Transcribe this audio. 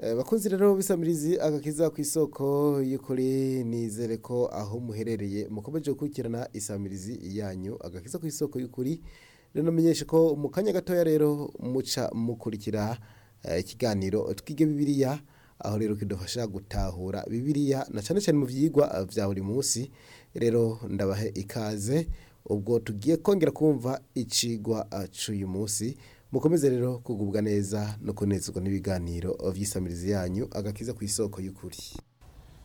Eh, bakunzi rero bisamirizi agakiza ku isoko y'ukuri nizere ko aho muherereye mukomeje gukurikirana isamirizi yanyu agakiza ku isoko y'ukuri rero menyeshe ko mu kanya gatoya rero muca mukurikira eh, ikiganiro twige bibiliya aho rero kidufasha gutahura bibiliya na cyane cyane mu vyigwa vya buri munsi rero ndabahe ikaze ubwo tugiye kongera kumva icigwa eh, c'uyu munsi mukomeze rero kugubwa neza no kunezerwa n'ibiganiro vy'isamirizi yanyu agakiza ku isoko y'ukuri